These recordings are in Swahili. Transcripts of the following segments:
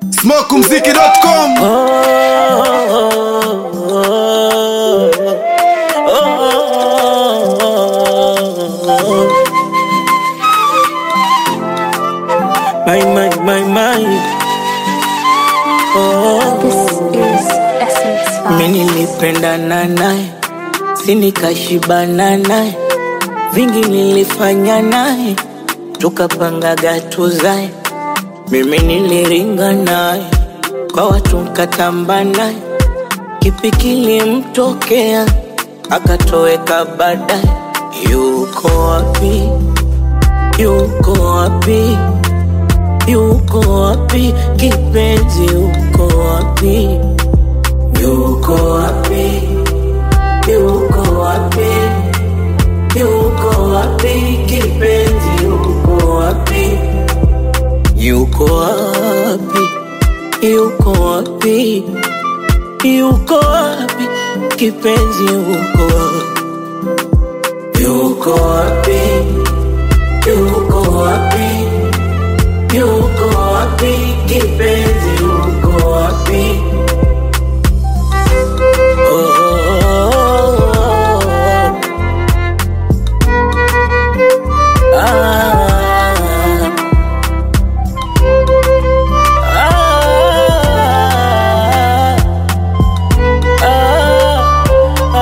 smokumziki.com My, my, my, my. Oh, This is Essence mi Vibes. nilipendana naye, si nikashibana naye, vingi nilifanya naye, tukapangaga tuzae. Mimi niliringa naye, kwa watu nkatamba naye, kipi kilimtokea akatoweka baadaye. Yuko wapi? Yuko wapi? Yuko wapi kipenzi? Yuko wapi? Yuko wapi? Yuko wapi? Yuko wapi kipenzi? Yuko wapi? Yuko wapi? Yuko wapi? Yuko wapi kipenzi? Yuko wapi? Yuko wapi? Yuko wapi? Yuko wapi kipenzi? Yuko wapi? Oh, oh, oh, oh. Ah. Ah. Ah.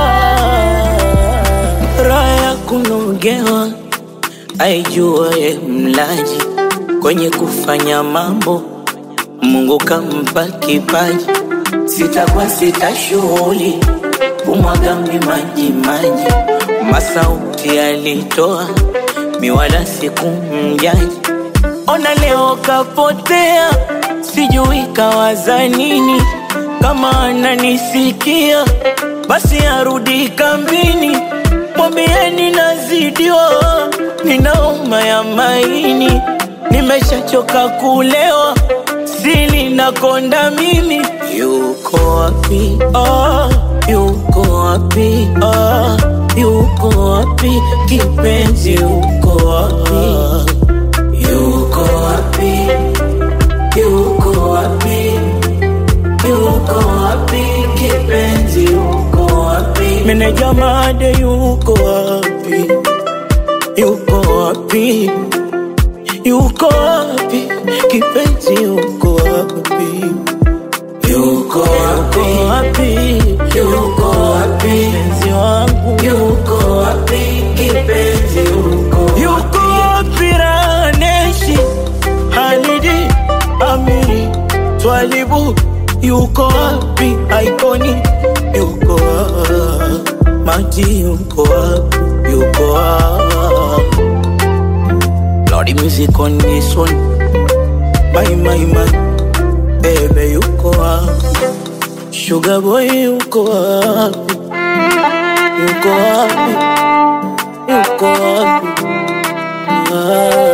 Ah. Raha ya kunogewa aijuaye mlaji kwenye kufanya mambo Mungu kampa kipaji, sitakuwa sita shughuli kumwaga maji maji, masauti alitoa miwala sikumjaji. Ona leo kapotea, sijui kawaza nini. Kama ananisikia basi arudi kambini, mwambieni nazidiwa, ninauma ya maini, nimeshachoka kulewa, sili nakonda mimi. Yuko wapi? Oh, yuko wapi? Oh, yuko wapi kipenzi? Yuko wapi? Yuko wapi? Yuko wapi? Yuko wapi kipenzi? Yuko wapi? Meneja made yuko wapi? Yuko wapi? Yuko wapi kipenzi? Yuko wapi? Yuko wapi? Yuko wapi mpenzi wangu? Yuko wapi kipenzi? Yuko wapi? Yuko wapi Raneshi Halidi Amiri Twalibu Yuko wapi Aikoni Yuko wapi Maji yuko wapi Yuko wapi Lordy music on this one My my my Baby yuko wapi Sugar boy yuko wapi Yuko wapi Yuko wapi ah.